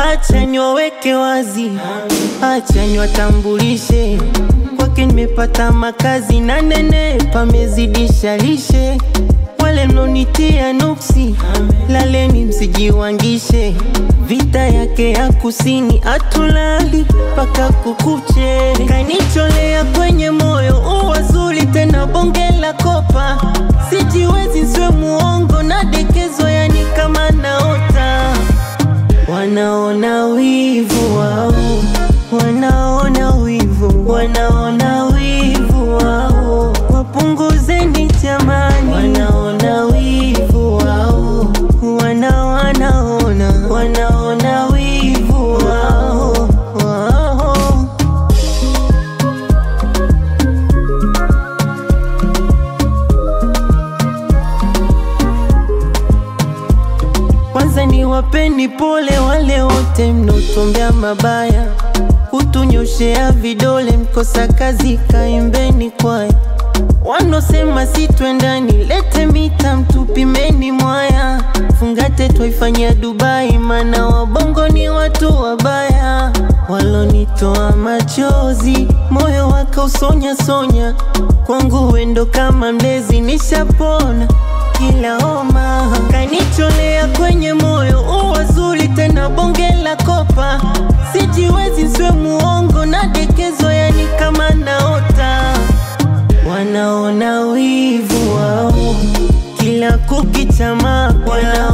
acha niwaweke wazi, acha niwatambulishe kwake nimepata makazi na nene pamezidisha lishe. Wale mnonitia nuksi, laleni msijiwangishe. Vita yake ya kusini atulali mpaka kukuche, kanicholea kwenye moyo uwazuli tena bonge la kopa. Sijiwezi nsiwe muongo na dekezo, yani kama naota Wanaona wivu wao, wanaona wivu, wanaona wivu wao, wapunguzeni jamani. Wanaona wivu wao, wana wanaona, wanaona wivu wao, wao. Kwanza ni wapeni pole wale wote mnotuombea mabaya, kutunyoshea vidole, mkosa kazi kaimbeni kwaya, wanosema si twendani, lete mita mtupimeni mwaya, fungate twaifanyia Dubai, mana wabongo ni watu wabaya, walonitoa machozi, moyo wakausonya sonya, kwangu wendo kama mlezi, nishapona kila homa kanicholea kwenye moyo uwazuli tena bonge la kopa, sijiwezi nsiwe muongo na dekezo, yani kama naota. Wanaona wivu wao kila kukichama, wana